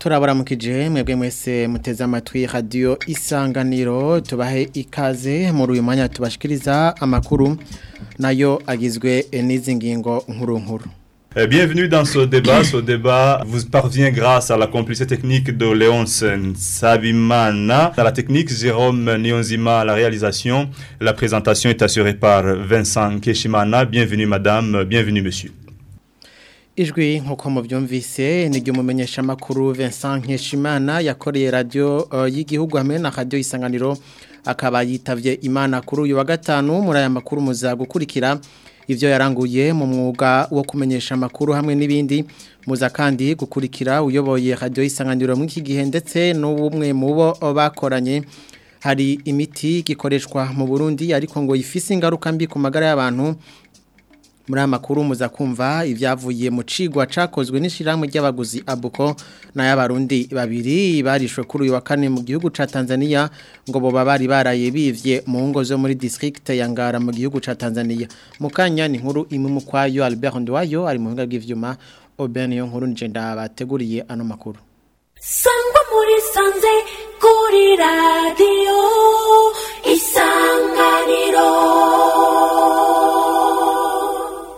turabaramukije mwebwe mwese muteze amatwi radio isanganiro tubahe ikaze muri uyu mwanya tubashikiriza amakuru nayo agizwe n'izi ngingo nkuru nkuru Bienvenue dans ce débat. Ce débat vous parvient grâce à la complicité technique de Léonce Sabimana. Dans la technique, Jérôme Nionzima à la réalisation. La présentation est assurée par Vincent Keshimana. Bienvenue madame, bienvenue monsieur. Ijwi nkuko muvyumvise ni ryo mumenyesha makuru Vincent Nkeshimana yakoreye radio uh, y'igihugu hamwe na radio isanganiro akaba yitavye Imana kuri uyu wa gatanu muri aya makuru muza gukurikira ivyo yaranguye mu mwuga wo kumenyesha makuru hamwe n'ibindi muza kandi gukurikira uyoboye radio isanganiro mu iki gihe ndetse n'ubumwe mu bo bakoranye hari imiti gikoreshwa mu Burundi ariko ngo ifise ingaruka mbi ku magara y'abantu muri aya makuru muza kumva ibyavuye mu cigwa cakozwe n'ishyirahamwe ry'abaguzi abuko n'ay'abarundi babiri barishwe kuri uyu wa kane mu gihugu ca Tanzania ngo boba bari baraye bivye mu ngo zo muri district ya Ngara mu gihugu ca Tanzania mu kanya ni nkuru imwe mu kwayo Albert Ndwayo ari mu buhinga bw'ivyuma Oben yo nkuru nje ndabateguriye ano makuru Sangwa muri sanze kuri radio isanganiro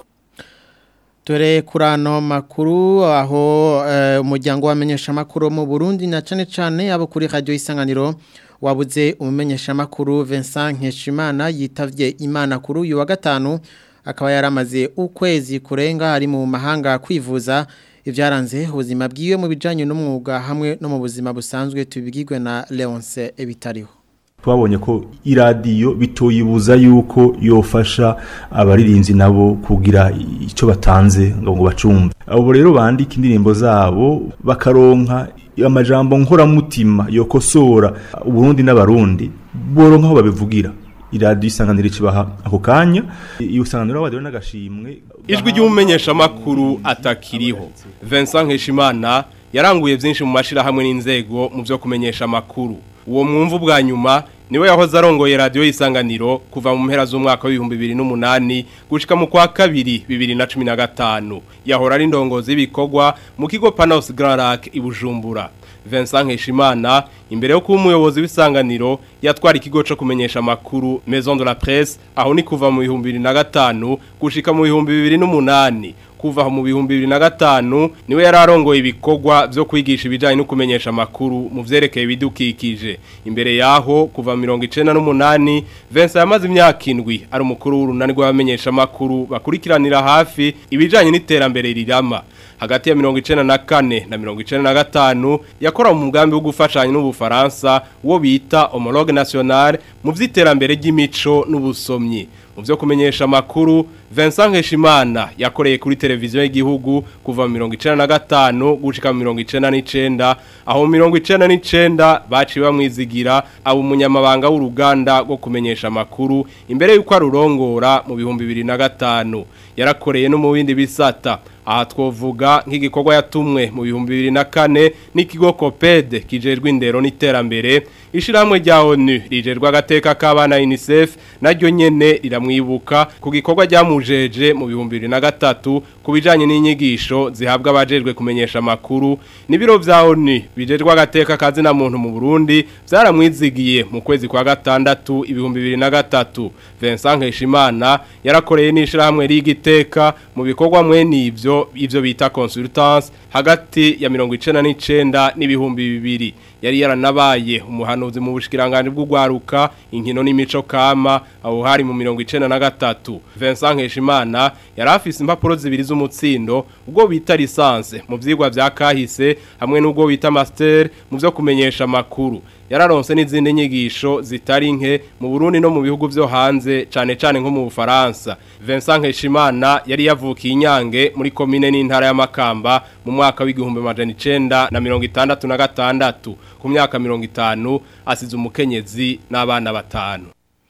Dore kuri ano makuru aho umuryango wamenyesha amakuru mu Burundi na cane cane abo kuri radio isanganiro wabuze umumenyesha amakuru Vincent Nkeshimana yitavye Imana kuri uyu wa gatanu akaba yaramaze ukwezi kurenga ari mu mahanga kwivuza ivyaranze ubuzima bwiwe mu bijanye n'umwuga hamwe no mu buzima busanzwe tubigirwe na Leonce Ebitariho twabonye ko iradiyo bitoyibuza yuko yofasha abaririnzi nabo kugira icyo batanze ngo ngo bacumve abo rero bandika indirimbo zabo bakaronka amajambo nkoramutima yokosora uburundi n'abarundi boronka aho babivugira iradiyo isanganiro ikibaha ako kanya iyo usanganiro wabadiwe n'agashimwe ijwi ry'umumenyeshamakuru atakiriho Vincent Nkeshimana yaranguye byinshi mu mashirahamwe n'inzego mu byo kumenyesha amakuru uwo mwumvu bwa nyuma niwe yahoze arongoye radio y'isanganiro kuva mu mpera z'umwaka w'ibihumbi bibiri n'umunani gushika mu kwa kabiri bibiri na cumi na gatanu yahora ari indongozi y'ibikorwa mu kigo Panos Grand Lac i Bujumbura Vincent Nkeshimana imbere yo kuba umuyobozi w'isanganiro yatwara ikigo cyo kumenyesha amakuru Maison de la Presse aho ni kuva mu bihumbi bibiri na gatanu gushika mu bihumbi bibiri n'umunani kuva mu bihumbi bibiri na gatanu niwe yari arongoye ibikorwa byo kwigisha ibijyanye no kumenyesha amakuru mu byerekeye ibidukikije imbere yaho kuva mirongo icenda n'umunani Vincent yamaze imyaka indwi ari umukuru w'urunani rw'abamenyesha amakuru bakurikiranira hafi ibijyanye n'iterambere rirama hagati ya mirongo icenda na kane na mirongo icenda na gatanu yakora mu mugambi wo gufashanya n'ubufaransa uwo bita homologue nationale mu vy'iterambere ry'imico n'ubusomyi mu byo kumenyesha amakuru Vincent Nkeshimana yakoreye kuri televiziyo y'igihugu kuva mu 1995 gushika mu 1999 aho mu 1999 baciye bamwizigira abo umunyamabanga w'uruganda rwo kumenyesha amakuru imbere y'uko arurongora mu bihumbi 2005 yarakoreye no mu bindi bisata aha twovuga nk'igikorwa yatumwe mu bihumbi bibiri na kane n'ikigo kopede kijejwe indero n'iterambere ishyirahamwe rya onu rijerwa agateka k'abana unicef naryo nyene riramwibuka ku gikorwa ryamujeje mu bihumbi bibiri na gatatu ku bijyanye n'inyigisho zihabwa abajejwe kumenyesha amakuru n'ibiro bya onu bijejwe agateka kazina muntu mu burundi byaramwizigiye mu kwezi kwa gatandatu ibihumbi bibiri na gatatu Vincent Nkeshimana yarakoreye n'ishyirahamwe rigiteka mu bikorwa mwene ibyo ivyo bita consultance hagati ya mirongo icenda n'icenda n'ibihumbi bibiri yari yaranabaye umuhanuzi mu bushikiranganje bw'ugwaruka inkino n'imico kama aho hari mu mirongo icenda na gatatu Vincent Nkeshimana yari afise impapuro zibiri z'umutsindo ubwo bita lisanse mu vyigwa vya kahise hamwe n'ubwo bita master mu vyo kumenyesha makuru yararonse n'izindi nyigisho zitari nke mu Burundi no mu bihugu vyo hanze cane cane nko mu Bufaransa Vincent Nkeshimana yari yavukiye inyange muri komine n'intara ya Makamba mu mwaka w'igihumbi amajana icenda na mirongo itandatu na gatandatu ku myaka mirongo itanu asize umukenyezi n'abana batanu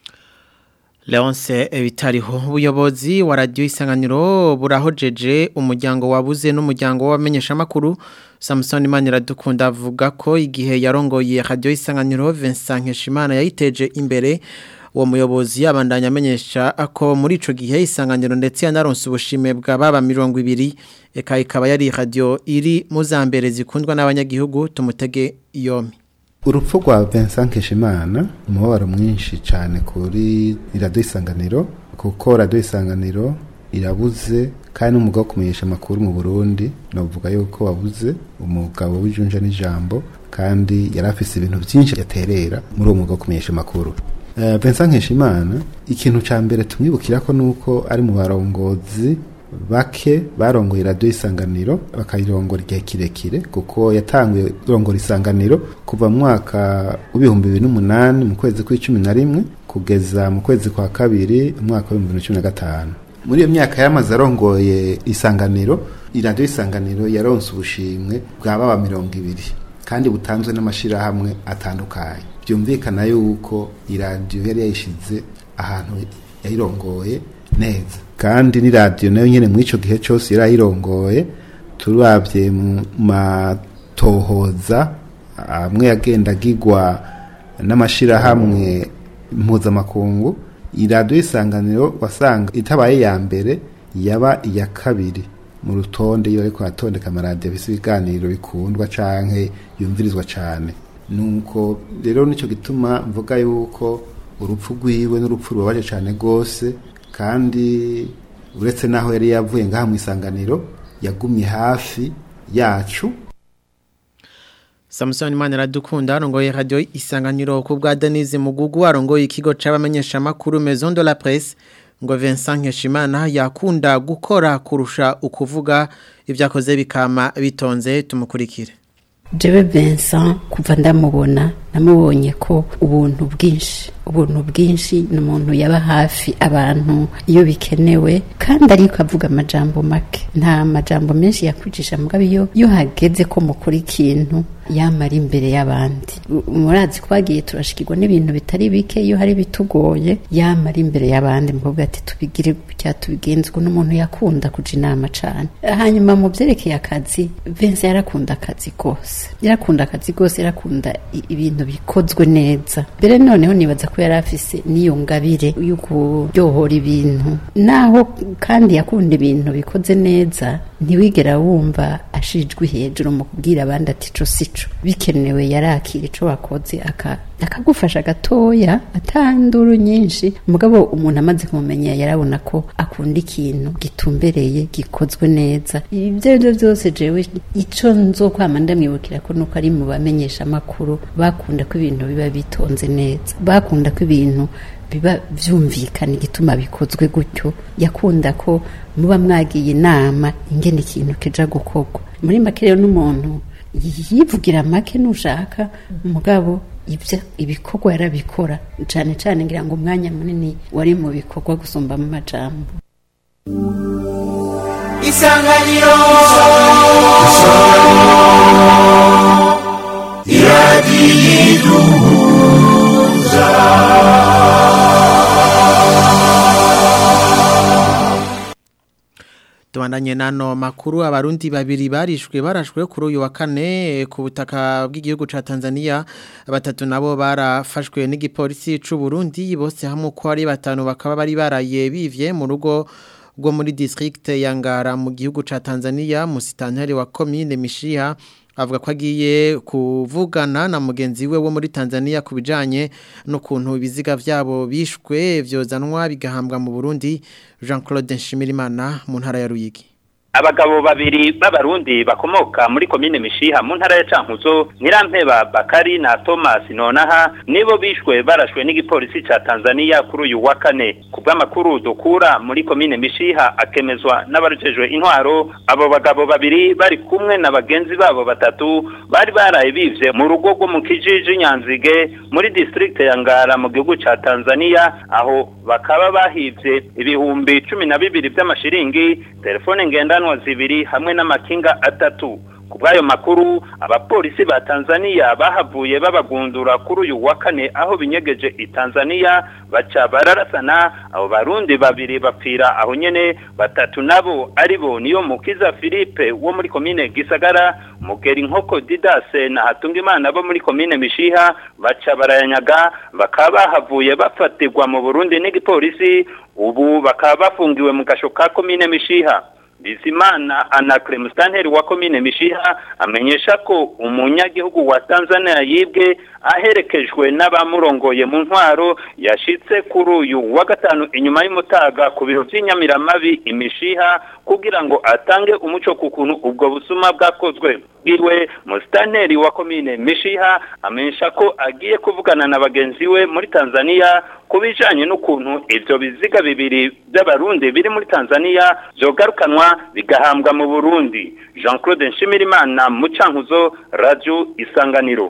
Leonce Ebitariho ubuyobozi wa radio isanganiro burahojeje umuryango wabuze n'umuryango w'abamenyesha makuru Samson Manira dukunda avuga ko igihe yarongoye radio isanganiro Vincent Nkeshimana yayiteje imbere uwo muyobozi yabandanya amenyesha ko muri ico gihe isanganiro ndetse yanaronse ubushime bwa baba 200 eka ikaba yari radio iri muzambere zikundwa n'abanyagihugu tumutege yomi urupfu rwa Vincent Keshimana umubabaro mwinshi cyane kuri radio isanganiro kuko radio isanganiro irabuze kandi n'umwuga wo kumenyesha amakuru mu Burundi navuga yuko wabuze umugabo w'ijunja n'ijambo kandi yari afise ibintu byinshi yaterera muri uwo mwuga wo kumenyesha amakuru uh, Vincent Nkeshimana ikintu ca mbere tumwibukira ko nuko ari mu barongozi bake barongoye radio isanganiro bakayirongora igihe kirekire kuko yatanguye kurongora isanganiro kuva mu mwaka w'ibihumbi bibiri n'umunani mu kwezi kw'icumi na rimwe kugeza mu kwezi kwa kabiri umwaka w'ibihumbi bibiri na cumi na gatanu muri iyo myaka yamaze arongoye isanganiro iradiyo isanganiro yaronse ubushimwe bwa baba mirongo ibiri kandi butanzwe n'amashyirahamwe atandukanye byumvikana yuko iradiyo yari yayishyize ahantu yayirongoye neza kandi n'iradiyo nayo nyine muri icyo gihe cyose yari ayirongoye turabye mu matohoza amwe yagenda agigwa n'amashyirahamwe mpuzamakungu iradiyo isanganiro wasanga itabaye ya mbere yaba iya kabiri mu rutonde iyo ariko hatondeka amaradiyo bisa ibiganiro bikundwa canke yumvirizwa cyane nuko rero nicyo gituma mvuga yuko urupfu rwiwe n'urupfu rubabaje cyane rwose kandi uretse n'aho yari yavuye ngaha mu isanganiro yagumye hafi yacu Samson Manira arongoye radio isanganiro ku bwa Denise Mugugu arongoye ikigo c'abamenyesha makuru Maison de la Presse ngo Vincent Nkeshimana yakunda gukora kurusha ukuvuga ivyakoze bikama bitonze tumukurikire Jewe Vincent kuva ndamubona namubonye ko ubuntu bwinshi ubuntu bwinshi ni umuntu yaba hafi abantu iyo bikenewe kandi ariko avuga amajambo make nta majambo menshi yakwicisha mugabo iyo iyo hageze ko mukora ikintu yamara imbere y'abandi murazi ko bagiye turashikirwa n'ibintu bitari bike iyo hari bitugoye yamara imbere y'abandi mukobwa ati tubigire gutya tubigenzwe n'umuntu yakunda kuja inama cane hanyuma mu vyerekeye akazi Vincent yarakunda akazi gose yarakunda akazi gose yarakunda ibintu bikozwe neza mbere noneho nibaza ko yari afise n'iyo ngabire yo kuryohora ibintu naho kandi yakunda ibintu bikoze neza ntiwigera wumva ashijwe hejuru mu kubwira abandi ati co sico bikenewe yarakira ico wakoze aka akagufasha gatoya atanduru nyinshi mugabo umuntu amaze kumumenya yarabona ko akunda ikintu gitumbereye gikozwe neza ibyo aribyo byose jewe ico nzokwama ndamwibukira ko nuko ari mu bamenyesha amakuru bakunda ko ibintu biba bitonze neza bakunda ko ibintu biba byumvikana igituma bikozwe gutyo yakunda ko muba mwagiye inama ingene ikintu kija gukorwa muri make rero n'umuntu yivugira make nushaka umugabo ibyo ibikorwa yarabikora cyane cyane ngira ngo umwanya munini wari mu bikorwa gusumba mu majambo isanganiro iradiyiduhuza Tubandanye nano makuru abarundi babiri barishwe barashwe kuri uyu wa kane ku butaka bw'igihugu ca Tanzania batatu nabo barafashwe n'igipolisi c'u Burundi bose hamwe ko ari batanu bakaba bari baraye bivye mu rugo rwo muri district ya Ngara mu gihugu ca Tanzania musitanteri wa commune Mishiha avuga ko agiye kuvugana na mugenzi we wo muri Tanzania kubijanye n'ukuntu ibiziga vyabo bishwe vyozanwa bigahambwa mu Burundi Jean-Claude Nshimirimana mu ntara ya Ruyigi abagabo babiri b'abarundi bakomoka muri komine mishiha mu ntara ya cankuzo nyirampeba bakari na thomas nonaha nibo bishwe barashwe n'igipolisi ca tanzania kuri uyu wa kane ku bw'amakuru dukura muri komine mishiha akemezwa n'abarujejwe intwaro abo bagabo babiri bari kumwe na bagenzi babo batatu bari baraye bivye mu rugo rwo mu kijiji nyanzige muri district ya ngara mu gihugu ca tanzania aho bakaba bahivye ibihumbi cumi na bibiri vy'amashiringi telefone ngendanwa zibiri hamwe n'amakinga atatu ku bw'ayo makuru abapolisi ba Tanzania bahavuye babagundura kuri uyu wa kane aho binyegeje i Tanzania baca bararasana abo barundi babiri bapfira aho nyene batatu nabo aribo niyo mukiza Philippe wo muri komine Gisagara mugeri nkoko Didase na Hatungimana bo muri komine Mishiha baca barayanyaga bakaba bahavuye bafatirwa mu Burundi n'igipolisi ubu bakaba bafungiwe mu gasho ka komine Mishiha Bizimana Anacre Mustanteri wa komine Mishiha amenyesha ko umunyagihugu wa Tanzania yibwe aherekejwe n'abamurongoye mu ntwaro yashitse kuri uyu wa gatanu inyuma y'umutaga ku biro by'inyamiramabi imishiha kugira ngo atange umuco ku kuntu ubwo busuma bwakozwe iwe Mustanteri wa komine Mishiha amenyesha ko agiye kuvugana na bagenzi we muri Tanzania kubijanye n'ukuntu ivyo biziga bibiri by'abarundi biri muri Tanzania zogarukanwa bigahambwa mu Burundi Jean-Claude Nshimirimana mu Cankuzo Radio Isanganiro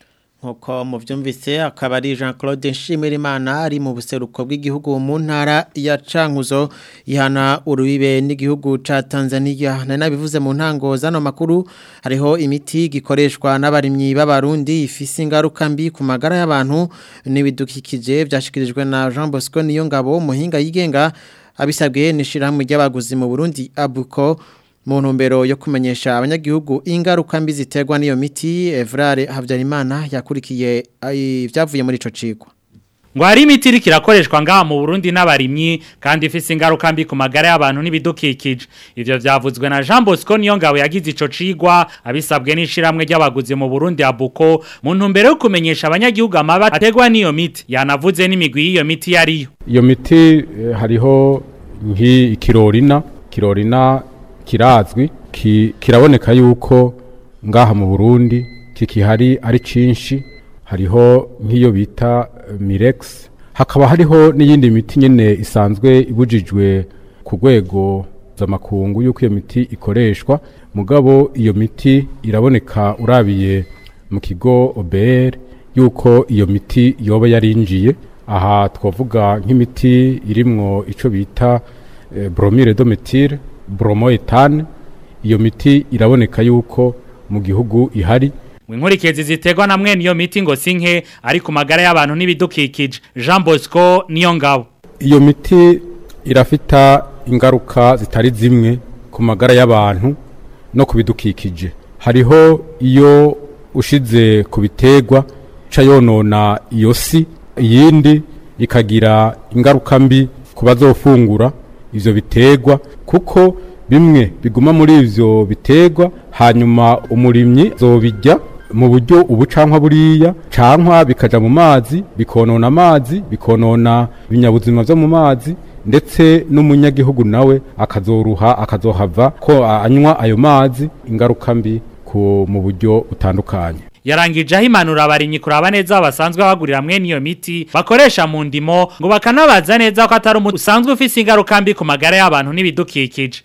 nkuko muvyumvise akaba ari Jean Claude Nshimirimana ari mu buseruko bw'igihugu mu ntara ya Cankuzo ihana urubibe n'igihugu ca Tanzania na nabivuze mu ntango zano makuru hariho imiti gikoreshwa n'abarimyi b'abarundi ifise ingaruka mbi ku magara y'abantu n'ibidukikije byashikirijwe na Jean Bosco Niyongabo muhinga yigenga abisabwe n'ishirahamwe ry'abaguzi mu Burundi Abuko mu ntumbero yo kumenyesha abanyagihugu ingaruka mbi ziterwa n'iyo miti Evrare Habyarimana yakurikiye ibyavuye muri ico cigwa ngo hari imiti iriko irakoreshwa ngaha mu Burundi n'abarimyi kandi ifise ingaruka mbi ku magara y'abantu n'ibidukikije ivyo vyavuzwe na Jean Bosco Niyongabo yagize ico cigwa abisabwe n'ishiramwe ry'abaguzi mu Burundi abuko mu ntumbero yo kumenyesha abanyagihugu amaba ategwa n'iyo miti yanavuze n'imigwi y'iyo miti yariyo iyo miti eh, hariho nk'ikirorina kirorina kirazwi ki, kiraboneka yuko ngaha mu Burundi kikihari ari cinshi hariho nk'iyo bita Mirex hakaba hariho n'iyindi miti nyene isanzwe ibujijwe ku rwego z'amakungu yuko iyo miti ikoreshwa mugabo iyo miti iraboneka urabiye mu kigo OBR yuko iyo miti yoba yarinjiye aha twavuga nk'imiti irimwo ico bita eh, bromure de méthyle bromoetane iyo miti iraboneka yuko mu gihugu ihari Winkurikizi ziterwa na mwene iyo miti ngo sinke ari ku magara y'abantu n'ibidukikije Jean Bosco niyo ngabo iyo miti irafita ingaruka zitari zimwe ku magara y'abantu no ku bidukikije hariho iyo ushize ku biterwa ca yonona iyo si iyindi ikagira ingaruka mbi ku bazofungura ivyo biterwa kuko bimwe biguma muri ivyo biterwa hanyuma umurimyi zobijya mu buryo ubu cankwa buriya cankwa bikaja mu mazi bikonona amazi bikonona ibinyabuzima vyo mu mazi ndetse n'umunyagihugu nawe akazoruha akazohava ko anywa ayo mazi ingaruka mbi ku mu buryo butandukanye yarangije aho impanuro abarimyi kuraba neza basanzwe bagurira mwene iyo miti bakoresha mu ndimo ngo bakanabaza neza ko atari umuti usanzwe ufise ingaruka mbi ku magara y'abantu n'ibidukikije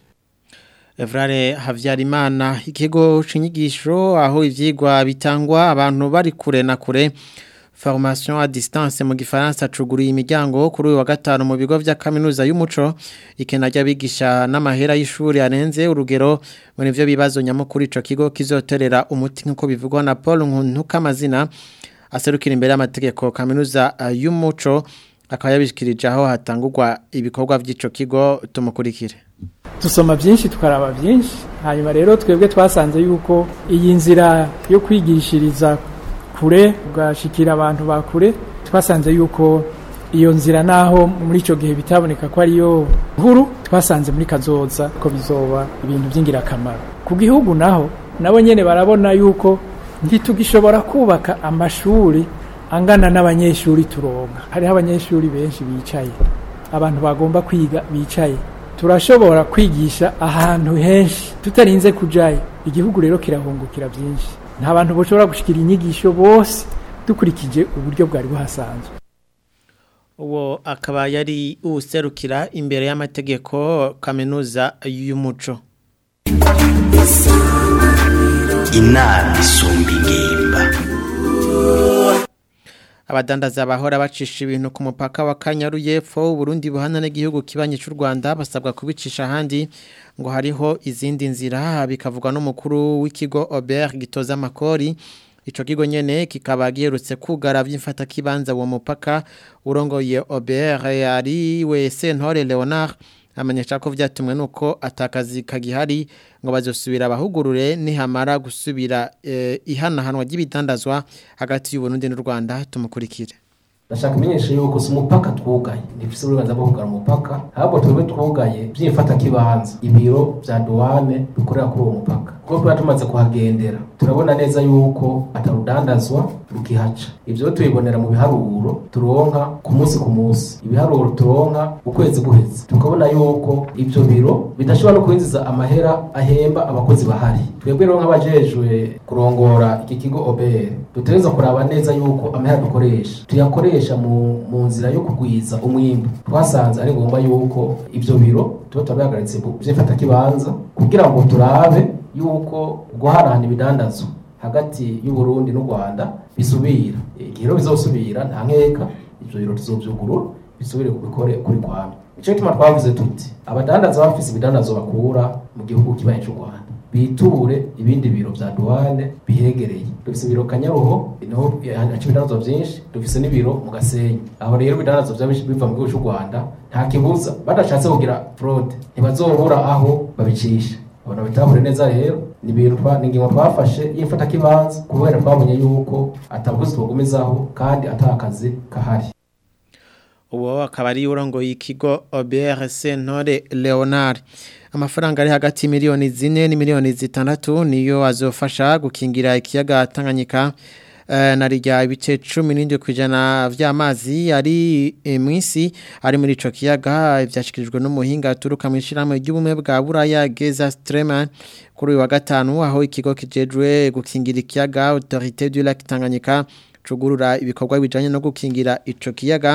Evrare Havyarimana ikigo cinyigisho aho ivyigwa bitangwa abantu bari kure na kure formation à distance mu gifaransa cuguriye imiryango kuri uyu wa gatanu mu bigo vya kaminuza y'umuco ikena ry'abigisha n'amahera y'ishuri arenze urugero muri ivyo bibazo nyamukuru ico kigo kizoterera umuti nk'uko bivugwa na Paul Ntukamazina aserukira imbere y'amategeko kaminuza uh, y'umuco akaba yabishikirije aho hatangurwa ibikorwa vy'ico kigo tumukurikire dusoma byinshi tukaraba byinshi hanyuma rero twebwe twasanze yuko iyi nzira yo kwigishiriza kure ugashikira abantu bakure twasanze yuko iyo nzira naho muri icyo gihe bitaboneka ko ariyo nkuru twasanze muri kazoza ko bizoba ibintu by'ingirakamaro ku gihugu naho nabo nyine barabona yuko ntitugishobora kubaka amashuri angana n'abanyeshuri turonka hariho abanyeshuri benshi bicaye abantu bagomba kwiga bicaye turashobora kwigisha ahantu henshi tutarinze kujayo igihugu rero kirahungukira byinshi nta bantu bashobora gushikira inyigisho bose dukurikije uburyo bwari buhasanzwe uwo akaba yari userukira imbere y'amategeko kaminuza y'umuco inama isumba ingimba abadandaza bahora bacisha ibintu ku mupaka wa Kanyaru y'epfo Burundi buhana n'igihugu kibanye cy'u Rwanda basabwa kubicisha ahandi ngo hariho izindi nzira bikavugwa n'umukuru w'ikigo Aubert gitoza amakori Ico kigo nyene kikaba giherutse kugara vy'imfata kibanza uwo mupaka urongoye Aubert ari we Sentore Leonard amenyesha ko vyatumwe nuko atakazi kagihari ngo bazosubira abahugurure nihamara gusubira eh, ihanahanwa ry'ibitandazwa hagati y'u Burundi n'u Rwanda tumukurikire ndashaka kumenyesha yuko si umupaka twugaye ntifise uburenganzira bwo kugara umupaka ahubwo twebwe twugaye by'imfata kibanza ibiro vya douane bikorera kuri uwo mupaka kuko tuba tumaze kuhagendera turabona neza yuko atarudandazwa rukihaca ivyo tubibonera mu biharuro turonka ku munsi ku munsi ibiharuro turonka ukwezi guheze tukabona yuko ivyo biro bidashobora no kwinjiza amahera ahemba abakozi bahari twebwe rero nk'abajejwe kurongora iki kigo OBR dutegereza kuraba neza yuko amahera dukoresha tuyakoresha mu, mu nzira yo kugwiza umwimbu twasanze ari ngombwa yuko ivyo biro tuba turabihagaritse vy'ifata kibanza kugira ngo turabe yuko guharahana ibidandazwa hagati y'u Burundi n'u Rwanda bisubira igihe rero bizosubira nta nkeka ivyo biro tuzovyugurura bisubire kubikore kuri kwame ico gituma twavuze tuti abadandaza bafise ibidandazwa bakura mu gihugu kibaye cy'u Rwanda biture ibindi biro vya douane bihegereye dufise ibiro kanyaruho niho haca ibidandazwa vyinshi dufise n'ibiro mu gasenyi aho rero ibidandazwa vyaba biva mu gihugu cy'u Rwanda nta kibuza badashatse kugira fraude ntibazobura aho babicisha abantu bitahure neza rero ni ibintu twa ni ingingo twafashe y'imfata kibanza kubera twabonye yuko atabukozi tubagumizaho kandi atakazi kahari uwo akaba ari urongo y'ikigo OBRC Ntore Leonard amafaranga ari hagati miliyoni zine ni miliyoni zitandatu niyo azofasha gukingira ikiyaga Tanganyika na rya ibice 17 kwijana vy'amazi ari mwisi ari muri ico kiyaga vyashikirijwe n'umuhinga aturuka mu ishiramwe ry'ubumwe bwa Buraya Geza Streman kuri wa gatanu aho ikigo kijejwe gukingira ikiyaga Autorité du Lac Tanganyika cugurura ibikorwa bijanye no gukingira ico kiyaga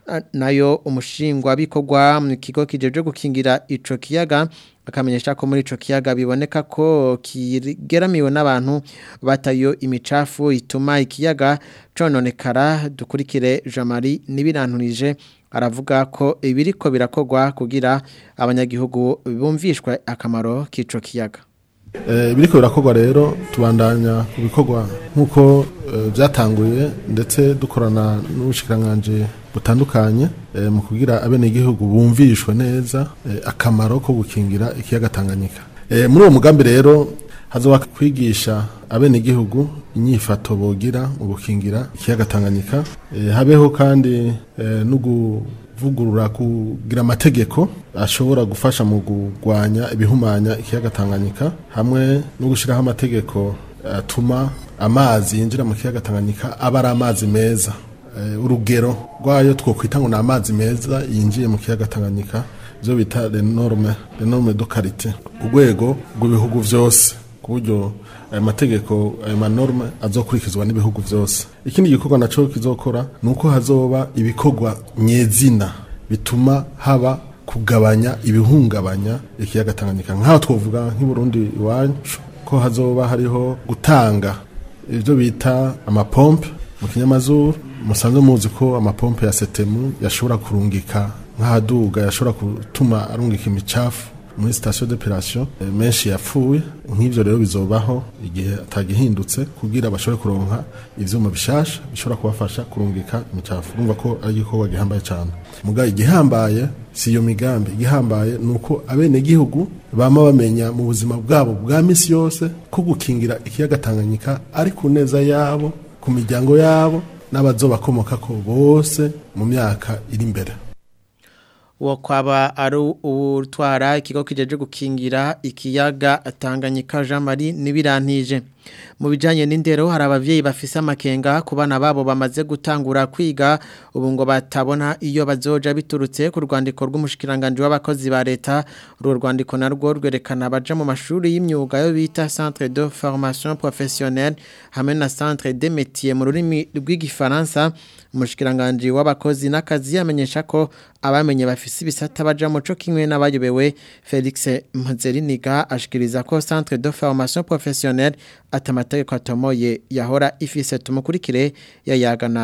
nayo umushingwa bikorwa mu kigo kijeje gukingira ico kiyaga akamenyesha ko muri ico kiyaga biboneka ko kigeramiwe n'abantu batayo imicafu ituma ikiyaga cononekara dukurikire Jean-Marie nibiranturije aravuga ko ibiriko birakogwa kugira abanyagihugu bumvishwe akamaro k'ico kiyaga ibiriko birakorwa rero tubandanya ku bikorwa nk'uko byatanguye ndetse dukorana n'ubushikiranganje butandukanye mu kugira abenegihugu bumvishwe neza akamaro ko gukingira ikiyaga Tanganyika muri uwo mugambi rero hazoba kwigisha abenegihugu inyifato bogira mu gukingira ikiyaga Tanganyika habeho kandi no kuvugurura kugira amategeko ashobora gufasha mu kurwanya ibihumanya ikiyaga Tanganyika hamwe no gushyiraho amategeko atuma amazi yinjira mu kiyaga Tanganyika aba ari amazi meza urugero rwayo twokwita ngo ni amazi meza yinjiye mu kiyaga Tanganyika ibyo bita renorme renorme do karite urwego rw'ibihugu byose ku buryo ayo mategeko ayo manorme azokurikizwa n'ibihugu byose ikindi gikorwa nacyo kizokora ni uko hazoba ibikorwa nyezina bituma haba kugabanya ibihungabanya ikiyaga Tanganyika nk'aho twavuga nk'Burundi iwacu ko hazoba hariho gutanga ibyo bita amapompe mu kinyamazuru musanzwe muzi ko amapompe ya setemu yashobora kurungika nk'ahaduga yashobora gutuma arungika imicafu muri sitasiyo d'operation menshi yapfuye nk'ibyo rero bizobaho igihe atagihindutse kugira bashobore kuronka ivyuma bishasha bishobora kubafasha kurungika imicafu urumva ko ari igikorwa gihambaye cyane muga igihambaye si iyo migambi igihambaye ni uko abenegihugu bama bamenya mu buzima bwabo bwa misi yose ko gukingira ikiyaga Tanganyika ari ku neza yabo ku miryango yabo n'abazobakomoka ko bose mu myaka iri imbere uwo kwaba ari utwara ikigo kijeje gukingira ikiyaga Tanganyika Jean Marie nibirantije mu bijanye n'indero hari abavyeyi bafise amakenga ku bana babo bamaze gutangura kwiga ubu ngo batabona iyo bazoja biturutse ku rwandiko rw'umushikiranganje w'abakozi ba leta uru rwandiko narwo rwerekana baja mu mashuri y'imyuga yo bita Centre de Formation Professionnelle hamwe na Centre de Métiers mu rurimi rw'igifaransa umushikiranganje w'abakozi n'akazi yamenyesha ko abamenye bafise ibisata baja mu co kimwe n'abayobewe Felix Mpuzeriniga ashikiriza ko Centre de Formation Professionnelle atamategeko atomoye yahora ifise tumukurikire yayagana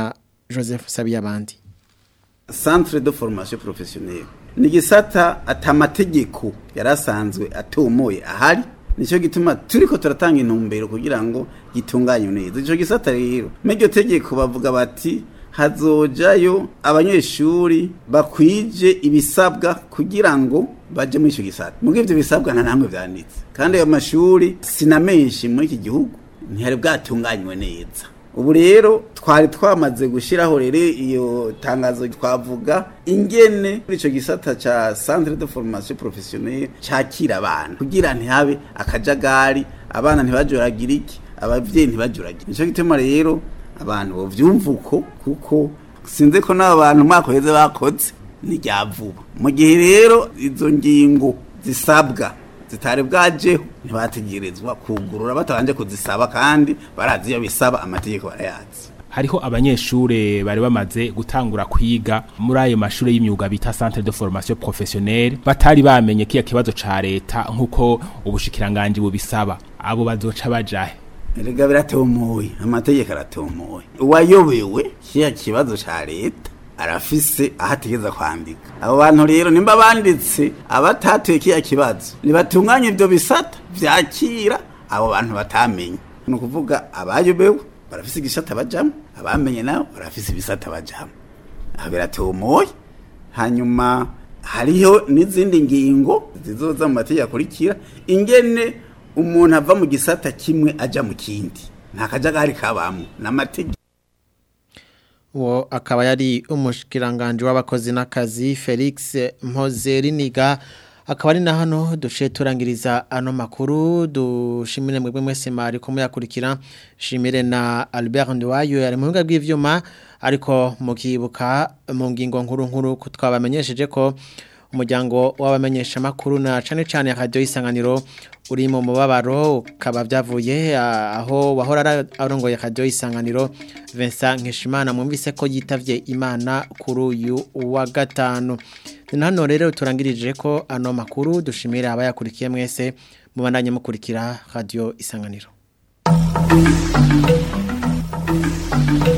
Joseph Sabiyabandi centre de formation professionnelle ni gisata atamategeko yarasanzwe atomoye ahari nicyo gituma turiko turatanga intumbero kugira ngo gitunganye neza ico gisata rero m'iryo tegeko bavuga bati hazojayo abanyeshuri bakwije ibisabwa kugira ngo baje muri ico gisata mugo ivyo bisabwa nta namwe vyanditse kandi ayo mashuri sinamenshi muri iki gihugu ntihari bwatunganywe neza ubu rero twari twamaze gushyiraho rero iyo tangazo twavuga ingene muri icyo gisata cya centre de formation professionnelle cyakira abana kugira ntihabe akajagari abana ntibajuragire iki ababyeyi ntibajuragire nicyo gituma rero abantu bovyumva uko kuko sinzi ko n'abo bantu umwaka uheze bakoze ni rya vuba mu gihe rero izo ngingo zisabwa zitari bwajeho ntibategerezwa kugurura batabanje kuzisaba kandi barazi iyo bisaba amategeko barayazi hariho abanyeshure bari bamaze gutangura kwiga muri ayo mashuri y'imyuga bita centre de formation professionnelle batari bamenye kiya kibazo ca leta nkuko ubushikiranganje bubisaba abo bazoca bajahe erega biratomoye amategeko aratomoye uwayobewe kiya kibazo ca leta arafise aho ategeza kwandika abo bantu rero nimba banditse abatatuye kiya kibazo nibatunganye ibyo bisata vyakira abo bantu batamenye ni ukuvuga abayobewe barafise igisata bajamo abamenye nabo barafise ibisata bajamo aho biratomoye hanyuma hariho n'izindi ngingo zizoza mu mategeko akurikira ingene umuntu ava mu gisata kimwe aja mu kindi nta kajagari kabamwo n'amategeko uwo akaba yari umushikiranganje w'abakozi n'akazi Felix Mpozeriniga akaba ari na hano duce turangiriza ano makuru dushimire mwebwe mwese mari ko muyakurikira shimire na Albert Ndwayo yari mu bw'ivyuma ariko mukibuka mu ngingo nkuru nkuru twabamenyesheje ko umuryango w'abamenyesha makuru na cane cane radio isanganiro uri mu mubabaro ukaba byavuye aho wahora arongoye radio isanganiro Vincent Nkeshimana mwumvise ko yitavye Imana kuri uyu wa gatanu hano rero turangirije ko ano makuru dushimira abayakurikiye mwese mubandanye mukurikira radio isanganiro